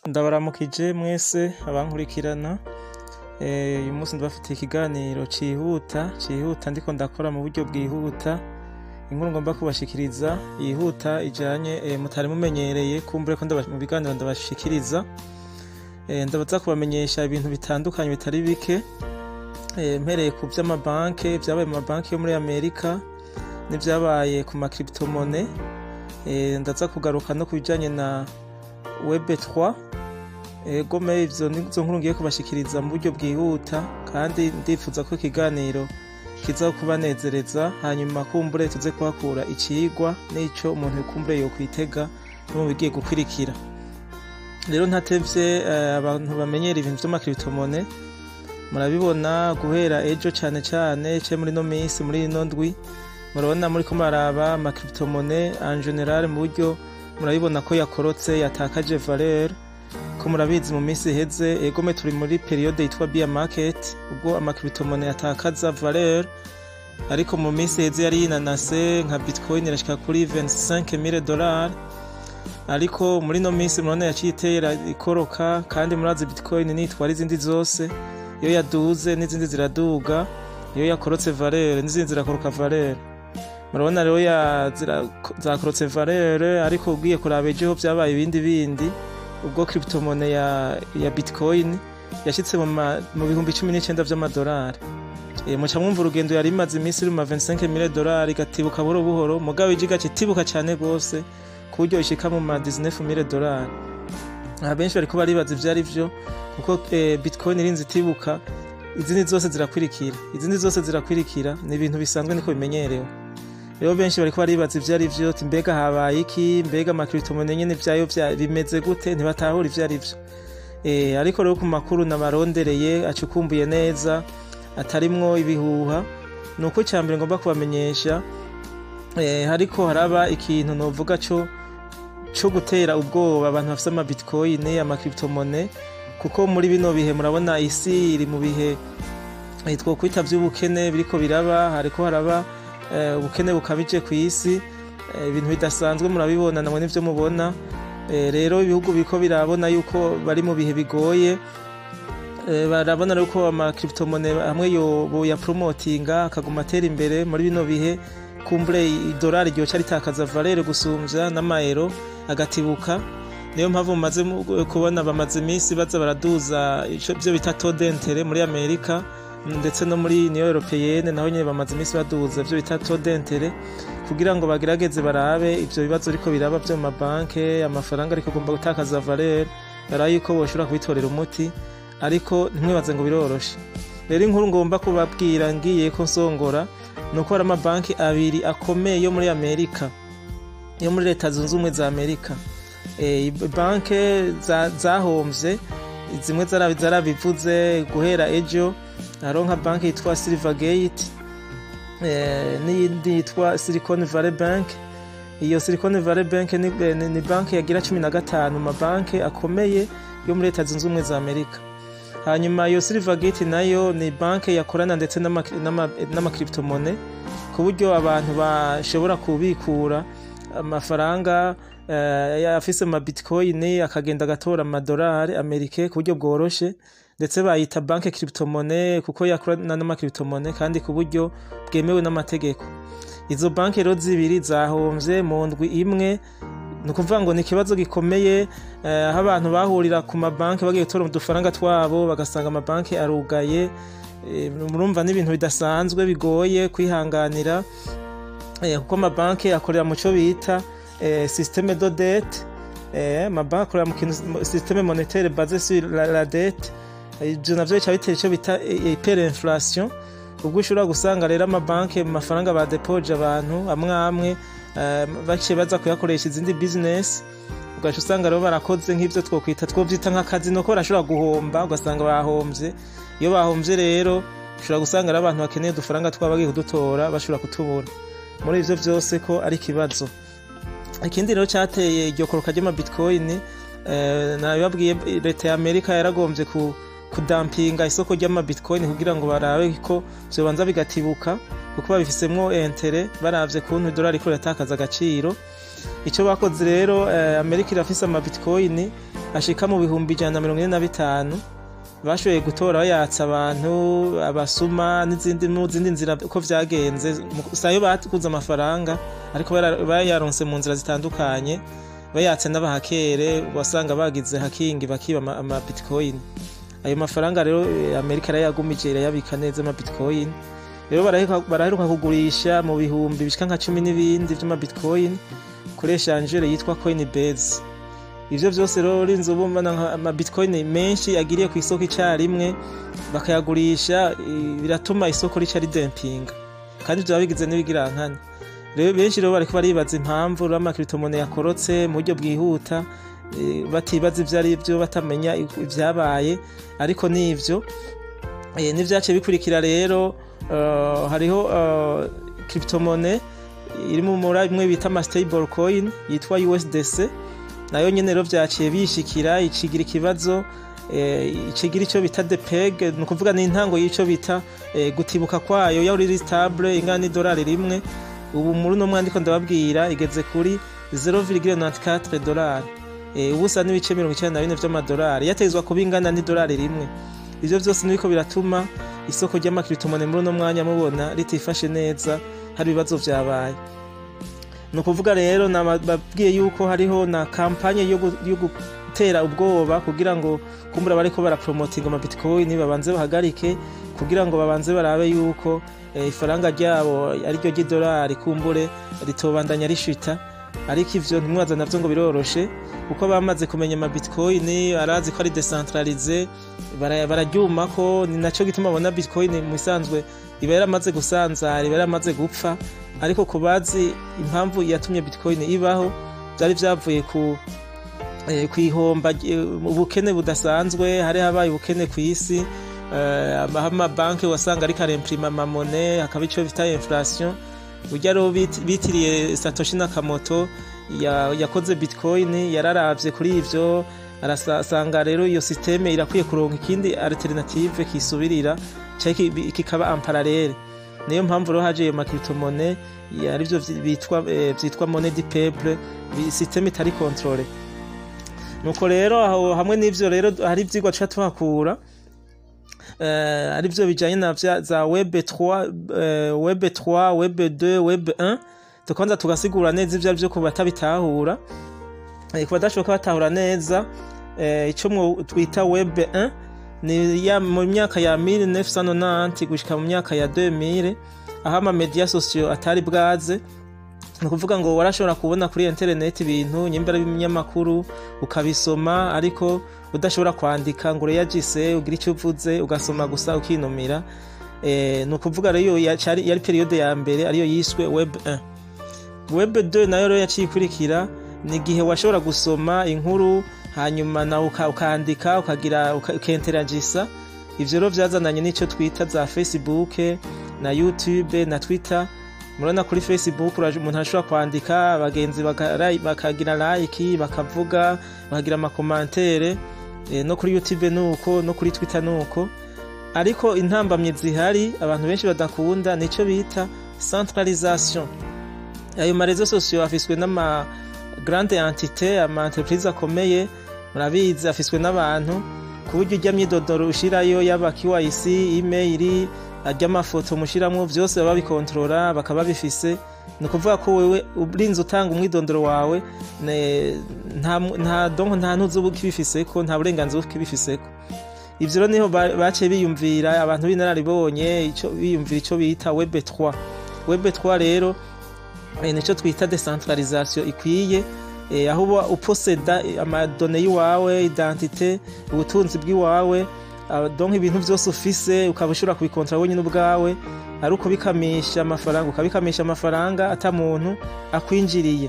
ndabaramukije mwese abankurikirana uyu munsi ndabafitiye ikiganiro cihuta cihuta ndiko ndakora mu buryo bwihuta inkuru ngomba kubashikiriza yihuta ijanye mutari mumenyereye kumbure ko mu biganiro ndabashikiriza ndabaza kubamenyesha ibintu bitandukanye bitari bike mpereye ku vy'amabanke vyabaye mu mabanki yo muri amerika n'ivyabaye ku makriptomone ndaza kugaruka no ku bijanye na web 3 gome ivyo nizo nkuru ngiye kubashikiriza mu buryo bwihuta kandi ndifuza ko ikiganiro kiza kubanezereza hanyuma kumbure tuze kuhakura icigwa n'ico umuntu kumbure yokwitega no mu bigiye gukurikira rero ntatevye abantu bamenyera ibintu vy'amakritomone murabibona guhera ejo cane cane ce muri no misi muri ino ndwi murabona muriko maraba amakritomone en general mu buryo murabibona ko yakorotse yatakaje valeur ko murabizi mu minsi iheze egome turi muri periode yitwa bear market ubwo amakritomone yatakaza valeur ariko mu minsi iheze yari yinanase nka bitcoin irashika kuri 25000 dollars ariko muri no minsi murabona yaciye itera ikoroka kandi murazi bitcoin nitwara izindi zose iyo yaduze n'izindi ziraduga iyo yakorotse valeur n'izindi zirakoroka valeur murabona rero zakorotse valeur ariko ugiye kuraba ejo vyabaye ibindi bindi ubwo cryptomone ya, ya bitcoin yashitse mu bihumbi cumi n'icenda vy'amadolari e, muca mwumva urugendo yari imaze iminsi ruma 25000 dolari igatibuka buhoro buhoro mugabo ije igacitibuka cane gose ku buryo ishika mu ma 19000 dolari abenshi bariko baribaza ivyo ari vyo kuko e, bitcoin irinze itibuka izindi zose zirakwirikira izindi zose zirakwirikira ni ibintu bisanzwe niko bimenyerewe rero benshi bariko baribaza ivyo ari vyo mbega habaye iki mbega amakritomone nyene vyayo bimeze gute ntibatahura ivyo ari vyo e, ariko rero ku makuru nabarondereye acukumbuye neza atarimwo ibihuha ni uko icya mbere ngomba kubamenyesha e, hariko haraba ikintu novuga co co gutera ubwoba abantu bafise amabitcoin amakritomone kuko muri bino bihe murabona isi iri mu bihe twokwita vy'ubukene biriko biraba hariko haraba ubukene bukabije ku isi ibintu bidasanzwe murabibona namwe n'ivyo mubona rero ibihugu biriko birabona yuko bari mu bihe bigoye barabona rero ko amakritomone hamwe boya promotinga akaguma atera imbere muri bino bihe kumbure idolari ryoca ritakaza valere gusumvya n'amayero agatibuka niyo mpamvu mumaze kubona bamaze iminsi baza baraduza ivyo bita todentere muri amerika ndetse no muri union européenne naho nyene bamaze iminsi baduza ivyo bita todentere kugira ngo bagerageze barabe ivyo bibazo ariko biraba vyo mu mabanke amafaranga ariko agomba gutakaza valeur barabe yuko boshobora kubitorera umuti ariko ntimwibaze ngo biroroshe rero inkuru ngomba kubabwira ngiye ko nsongora ni uko hari amabanki abiri akomeye yo muri amerika yo muri leta zunze ubumwe za amerika e, banke zahomvye zimwe zarabivuze guhera ejo hariho nka banki yitwa silvergate n'iyindi yitwa silicon valley bank iyo silicon valley bank ni, ni, ni banki yagira cumi na gatanu mabanki akomeye yo muri leta zunze ubumwe za amerika hanyuma iyo silvergate nayo ni banki yakorana ndetse n'amakritomone ku buryo abantu bashobora kubikura amafaranga afise ama bitcoin akagenda agatora amadolari amerike ku buryo bworoshe ndetse bayita banke cryptomone kuko yakorana n'amakritomone kandi ku buryo bwemewe n'amategeko izo banke rero zibiri zahomvye mu ndwi imwe ni ukuvuga ngo ni ikibazo gikomeye aho abantu bahurira ku mabanki bagiye gutora udufaranga twabo bagasanga amabanki arugaye murumva n'ibintu bidasanzwe bigoye kwihanganira kuko amabanki akorera mu cyo bita systeme de dette amabanki akorera mu kintu systeme monetaire base sur la dette ivyo navyo bica bitera ico bita hyperinflation ubwo ushobora gusanga rero amabanki mu mafaranga badepoje abantu amwe amwe baciye baza kuyakoresha izindi business ugaca usanga rero barakoze nk'ivyo twokwita twovyita nk'akazi nuko barashobora guhomba ugasanga bahomvye iyo bahomvye rero ushobora gusanga ari abantu bakeneye udufaranga twabo bagiye kudutora bashobora kutubura muri ivyo vyose ko ari ikibazo ikindi rero cateye iryo koroka ry'amabitcoin nabibabwiye leta ya amerika yaragombye ku kudampinga isoko ry'amabitcoin kugira ngo barabe ko vyobanza bigatibuka kuko babifisemwo entere baravye kuntu idolari ko riratakaza agaciro icyo bakoze rero amerika irafise amabitcoin ashika mu bihumbi ijana na mirongo ine na bitanu bashoboye gutora bayatsa abantu abasuma n'izindi n'izindi nzira uko vyagenze sayo bakuze amafaranga ariko bayaronse mu nzira zitandukanye bayatse n'abahakere wasanga bagize hakingi bakiba ama bitcoin ayo mafaranga rero amerika yarayagumije irayabika neza ama bitcoin rero baraheruka kugurisha mu bihumbi bishika nka cumi n'ibindi vy'ama bitcoin kuri eshangere yitwa coinbase ivyo vyose rero urinze ubumana ama bitcoin menshi agiriye ku isoko icarimwe bakayagurisha biratuma isoko rica ridempinga kandi ivyo bigize n'ibigirankana rero benshi rero bariko baribaza impamvu rero amakiritomone yakorotse mu buryo bwihuta batibaza ivyo ari vyo batamenya ivyabaye ariko n'ivyo n'ivyaciye bikurikira rero hariho kiritomone iri muri bimwe bita ama stable coin yitwa USDC nayo nyene rero vyaciye bishikira icigira ikibazo icigira ico bita depeg ni ukuvuga ni intango y'ico bita gutibuka kwayo yaho riri stable ingana n'idolari rimwe ubu muri uno mwandiko ndababwira igeze kuri 0,94 dolari ubusa n'ibice mirongo icenda na bine vy'amadolari yategezwa kuba ingana n'idolari rimwe ivyo vyose nibiko biratuma isoko ry'amakiritomone muri uno mwanya mubona ritifashe neza hari ibibazo vyabaye ni ukuvuga rero nababwiye yuko hariho na kampanye yo gutera ubwoba kugira ngo kumbura bariko barapromotinga ama bitcoin babanze bahagarike kugira ngo babanze barabe yuko ifaranga ryabo ariryo ry'idolari kumbure ritobandanya rishita ariko ivyo ntimwaza navyo ngo biroroshe kuko bamaze kumenya ama bitcoin arazi ko ari decentralize bararyumako ni naco gituma abona bitcoin mu isanzwe iba yaramaze gusanzara iba yaramaze gupfa ariko ku bazi impamvu yatumye bitcoin ibaho vyari vyavuye ku kwihomba ubukene budasanzwe hari habaye ubukene ku isi amabanki wasanga ariko aremprima amamone hakaba ico bita inflation burya rero bitiriye satoshi nakamoto yakoze bitcoin yararavye kuri ivyo arasanga rero iyo systeme irakwiye kuronka ikindi alternative kisubirira kikaba amparalele niyo mpamvu rero haje iyo makiritomone arivyo bitwa vyitwa monnaie du peuple systeme itari controle nuko rero aho hamwe n'ivyo rero hari ivyigwa tuca tuhakura ari byo bijyanye na za web 3 web 3 web 2 web 1 tukanza tugasigura neza ibyo byo ku batabitahura ku badashoboka batahura neza icyo twita web 1 ni mu myaka ya 1990 gushyika mu myaka ya 2000 aho amamedia sosiyo atari bwaze ni ukuvuga ngo warashobora kubona kuri interineti ibintu nyimbara y'ibinyamakuru ukabisoma ariko udashobora kwandika ngo ureyagise ugire icyo uvuze ugasoma gusa ukinumira ni ukuvuga rero yari periyode ya mbere ariyo yiswe web 1 web 2 nayo rero yaciye ikurikira ni igihe washobora gusoma inkuru hanyuma nawe ukandika ukagira ukenteragisa ivyo rero vyazananye n'icyo twita za facebook na youtube na twitter murabona kuri facebook umuntu ashobora kwandika abagenzi bakagira like bakavuga bakagira amakomantere no kuri youtube nuko no kuri twitter nuko ariko intambamye zihari abantu benshi badakunda nicyo bita centralisation ayo marezo sosiyo afiswe n'ama grande entité ama entreprise akomeye murabizi afiswe n'abantu ku buryo ujya myidodoro ushirayo yaba KYC email ajya amafoto mushiramwo vyose baba bikontorora bakaba bifise ni ukuvuga ko wewe urinze utanga umwidondoro wawe nta donko nta ntuzi uba ukibifiseko nta burenganzira uba ukibifiseko ivyo rero niho baciye biyumvira abantu b'inararibonye biyumvira ico bita web 3 web 3 rero nico twita decentralisation ikwiye aho uba uposeda amadone y'iwawe identite ubutunzi bw'iwawe donc ibintu byose ufise ukaba ushobora kubikontora wenyine ubwawe ari ukubikamisha amafaranga ukabikamisha amafaranga ata muntu akwinjiriye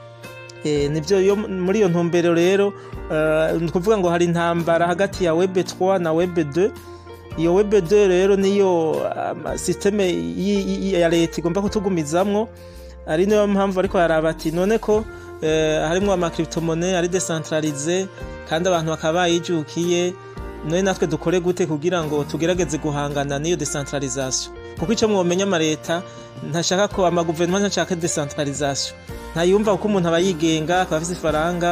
nibyo muri iyo ntumbero rero ni ukuvuga ngo hari intambara hagati ya web 3 na web 2 iyo web 2 rero niyo sisiteme ya leta igomba kutugumizamwo ari niyo mpamvu ariko haraba ati none ko harimo amakiritomone ari decentralize kandi abantu bakaba bayijukiye none natwe dukore gute kugira ngo tugerageze guhangana n'iyo decentralisation kuko icyo mwomenya amaleta ntashaka ko amaguverinoma ntashaka decentralisation ntayumva kuko umuntu aba yigenga akaba afite ifaranga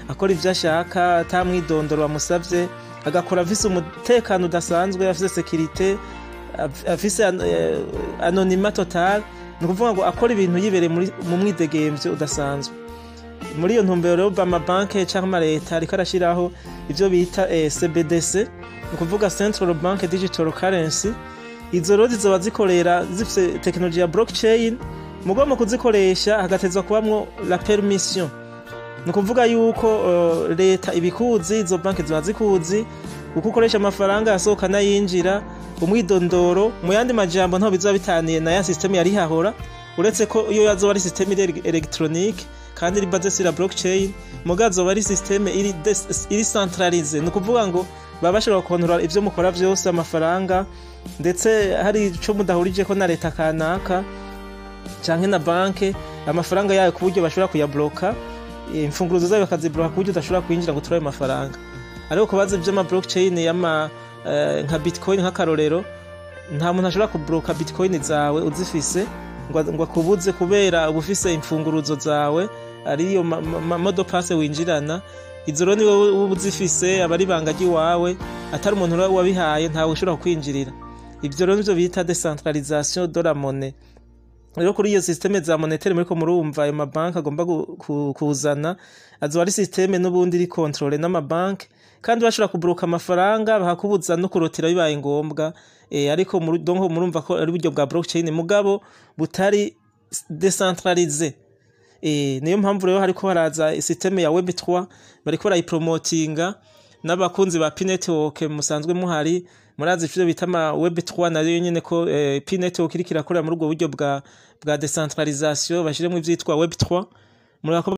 akora ivyo ashaka ata mwidondoro bamusavye agakora afise umutekano udasanzwe afise sekirite afise eh, anonima total ni ukuvuga ngo akora ibintu yibereye muri- mu mwidegemvyo udasanzwe muri iyo ntumbero rero amabanke canke amaleta ariko arashiraho ivyo bita eh, cbdc ni ukuvuga central bank digital currency izo rero zizoba zikorera zifise tekinoloji ya blockchain mugo mu kuzikoresha hagatezwa kubamwo la permission ni ukuvuga yuko uh, leta ibikuzi izo banki ziba zikuzi uko ukoresha amafaranga yasohoka n'ayinjira umwidondoro mu yandi majambo ntaho bizoba bitaniye na ya systeme yari hahora uretse ko iyo yazoba ari systeme iri electronique kandi iri basée sur la blockchain muga azoba ari systeme iri, des- iri centralize ni ukuvuga ngo baba bashobora gukontorora ivyo mukora vyose amafaranga ndetse hari ico mudahurijeko na leta kanaka canke na banke amafaranga yayo ku buryo bashobora kuyabloka imfunguruzo zayo bakazibloka ku buryo udashobora kwinjira ngo turabe amafaranga ariko kubaza ivy'ama blockchain y'ama eh, nka bitcoin nk'akarorero nta muntu ashobora kubloka bitcoin zawe uzifise ngo ngo akubuze kubera uba ufise imfunguruzo zawe ariyo ma- ma- ma- modopase winjirana izo rero ni wowe uba uzifise aba ari ibanga ry'iwawe atari umuntu rero wabihaye ntawe ushobora kukwinjirira ivyo rero nivyo bita decentralisation de la monnaie rero kuri iyo systeme za monetaire muriko murumva ayo mabanki agomba gu- ku- kuzana azoba ari systeme n'ubundi iri controle n'amabanki kandi bashobora kubloka amafaranga bakakubuza no kurotera bibaye ngombwa e, ariko muri- donc murumva ko ari uburyo bwa blockchain mugabo butari decentralize e, niyo mpamvu rero hariko haraza systeme ya web3 bariko barayipromotinga n'abakunzi ba P-Network musanzwe muhari murazi ivyo bita ama web3 nayo nyene ko eh, P-Network iriko irakorera muri ubwo buryo bwa bwa decentralisation bashiremo ivyitwa web3 murako